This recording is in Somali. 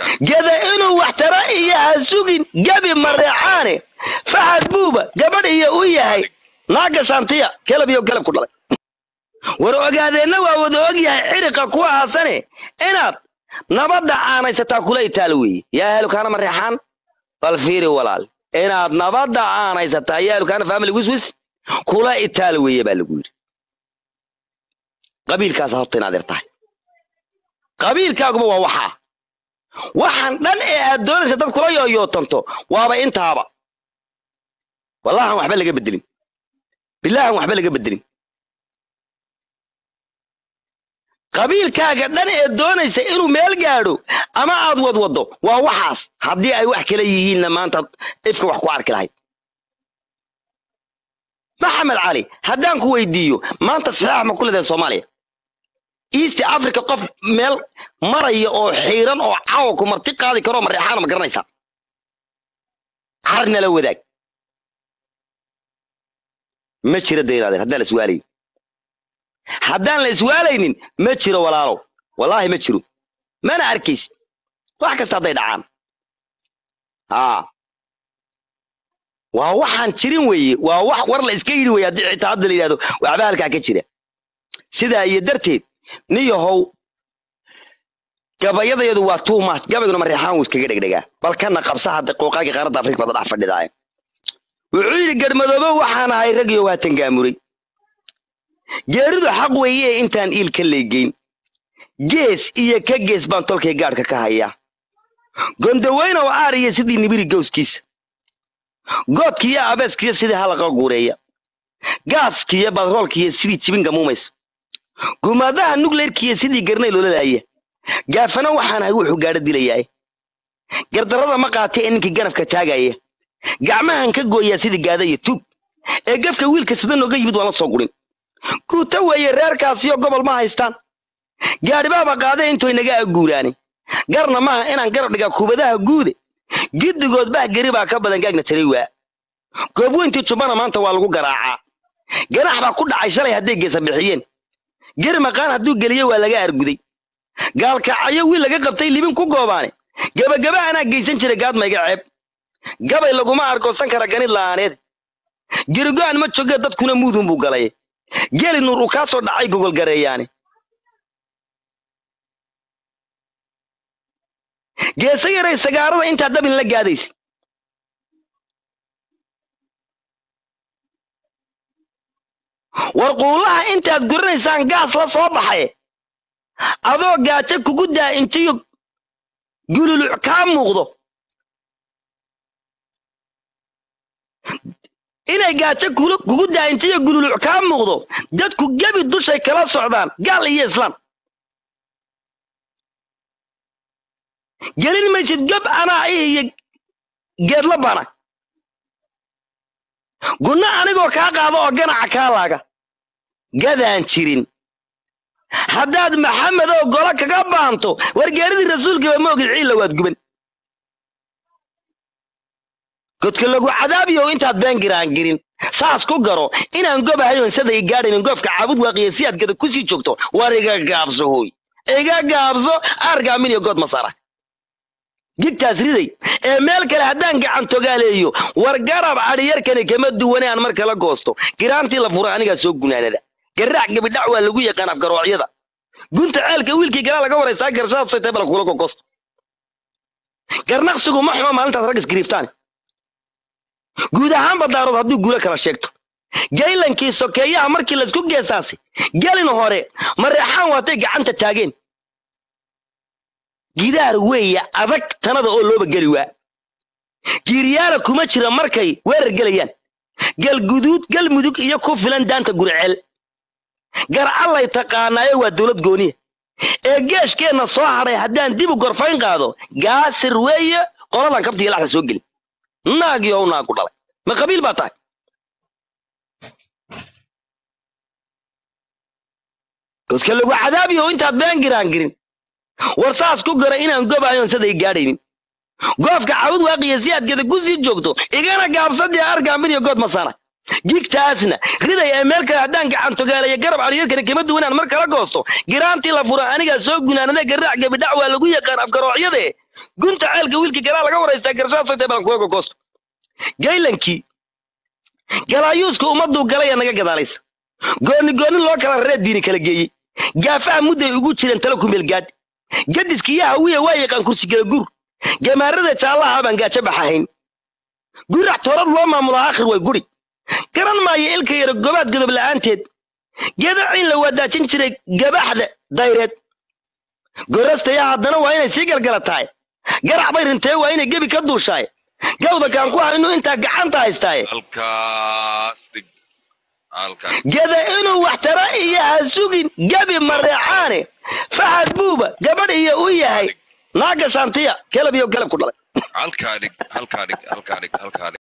geda inuu wax tara iyo ha sugin gebi mareecaane fahad buuba gabadh iyo u yahay naaga shantiya kelab iyo kelab ku dhalay war ogaadeenna waa wada og yahay xiriqa kuwa haasane inaad nabadda aanaysataa kula itaal weeye yaa helukaana mareexaan bal fiiri walaal inaad nabadda aanaysataa yaa helukaana family wiswis kula itaal weeye baa lagu yidhi qabiilkaas horta inaad yar tahay qabiilkaaguba waa waxaa waxaan dhan ee aad doonaysa dad kula yooyootanto waaba intaaba wallahan waxba laga bedelin bilaahan waxba laga bedelin qabiilkaaga dhan ee doonaysa inuu meel gaadho ama aad wadwado waa waxaas haddii ay wax kala yihiinna maanta ifka wax ku arki lahayd maxamed cali haddaan ku weydiiyo maanta saxaax ma ku leedahay soomaaliya east africa qof meel maraya oo xiiran oo caawa ku marti qaadi karoo mareexaana ma garanaysaa carnala wadaag ma jira daynaade haddaan la iswaalayn haddaan la iswaalaynin ma jiro walaalow wallaahi ma jiro mana arkaysi wax kasta hadday dhacaan haa waa waxaan jirin weeye waa wax war la iska yidhi weye haddii xitaa hadda la yidhahdo waxba halkaa ka jira sidaa iyo darteed niyahow gabayadayadu waa tuumaad gabayguna mareexaan wuu iskaga dhegdhegaa bal kana qabsa hadda qooqaagii qaaradda afrika bada dhex fadhidaaye wuxuu yidhi garmadoobo waxaan ahay ragiyo waa tangaamuray geeridu xaq weeye intaan iil ka leegeyn gees iyo ka gees baan tolkay gaadhka ka hayaa gondaweynow aariya sidii nibiri gowskiisa goodkiiyo abeeskiyo sidii halaqa guureeya gaaskiyo badroolkiyo sidii jibin gamuumaysa gumaadaha nugleerkiyo sidii garnay lolalaaya gaafana waxaan ahay wuxuu gaadho dilayaa gardarrada ma qaatay ee ninkii ganafka taagaya gacmahan ka gooyaa sidii gaada iyo tug ee gafka wiilka sida nooga yimid waan la soo gurin guuta weeye reerkaasiyo gobol ma haystaan gaadhibaaba qaade intoy naga aguuraane garna maaha inaan garab dhigaa kubadaha guude giddigood bah geri baa ka badan gaagna taray waa goobweyntii jubbana maanta waa lagu garaacaa ganax baa ku dhacay shalay hadday geesa bixiyeen geri maqaan hadduu geliyo waa laga arguday gaalkacyo wiil laga qabtay libin ku goobaane gebagaba anaa geysan jiray gaadmayga ceeb gabay laguma argoosan kara ganid la'aaneed gerigo-an ma joge dadkuna muudun buu galay geli nuur uu kaa soo dhacay gogolgareeyaane geesa yaray sagaarada intaa dabin la gaadaysa war quulaha intaad gurinaysaan gaas la soo baxay adoo gaajo kugu daa intiyo gululuc kaa muuqdo inay gaajo kugu daa intiyo gululuc kaa muuqdo dadku gebi dushay kala socdaan gaal iyo islaam gelin maysid gab anaa ih iyo geedla bana gunno anigoo kaa qaado oo ganaca kaa laaga gadaan jirin haddaad maxamed oo golo kaga baanto wargeeridii rasuulkiiba ma ogid ciilla waad guban godka lagu cadaabiyo intaad beengiraan girin saas ku garo inaan gobahayon sada i gaadhaynin goobka caabud waaqiya si aad gada kusii joogto war iga gaabso hooy iga gaabso aargaamin iyo good masara jigtaas riday ee meel kale haddaan gacan togaaleeyo war garab adhiyarkani kama duwane aan mar kala goosto giraantii la fura anigaa soo gunaanada garaac gabidhac waa lagu yaqaan afgaroocyada gunta ceelka wiilkii galaa laga waraysaa garshaad saytay bala kula gogosto garnaqsigu ma xumo maalintaas rag isgiriiftaan guud ahaan badaarood hadduu guulo kala sheegto gaylankii sokeeyaha markii laysku geesaasay gelin hore mareexaan waatay gacanta taageen gidaar weeye adag tanada oo looba geli waa giiriyaala kuma jira markay weerar gelayaan galguduud galmudug iyo ku filan daanta guriceel gar allay taqaanaayo waa dowlad gooniya ee geeshkeenna soo hadhay haddaan dib u gorfayn qaado gaasir weeye qoladan kabta iyo laxda soo geli naagii oo naagu dhalay ma qabiil baa tahay godka lagu cadaabiyo intaad been giraan girin war saas ku gara inaan gobahayon siday gaadhaynin goobka cawud waaqiya si aad geda ku sii joogto igana gaabsadii argaamin iyo good masana jigtaasna riday ee meel kale haddaan gacan togaalaya garab adhiyarkani kama duwan aan mar kala goosto giraantii la fura anigaa soo gunaanade garaac gabidhac waa lagu yaqaan afgaroocyade gunta ceelka wiilka galaa laga waraysaa garshaasaytay baan kuga gogoosto gaylankii galaayuuska ummaduu galaya naga gadaalaysa gooni gooni loo kala raree diini kala geeyey gaafaha mudday ugu jireen tala ku meelgaadh gadiskiiyo hawiya waa yaqaan kursigala gur gamaarada jaallaha baan gaajo baxahayn gurac toorad loo maamulaa akhir way guri garan maayo ilka yaro gobaad godob la'aanteed geeda ciin la wadaajin jiray gabaxda dayreed gorastaya haddana waa inay sii galgala tahay garac bay rintee waa inay gebi ka duushaay gawda kaan ku ah inuu intaa gacanta haystaaye halkaas dhig halkaas geda inuu wax tara iyo ha sugin gebi mareecaane fahad buuba gabadh iyo u yahay naaga shaantiya kelab iyo galab ku dhalay halkaa dhig halkaa dhig halkaa dhig halkaa dhig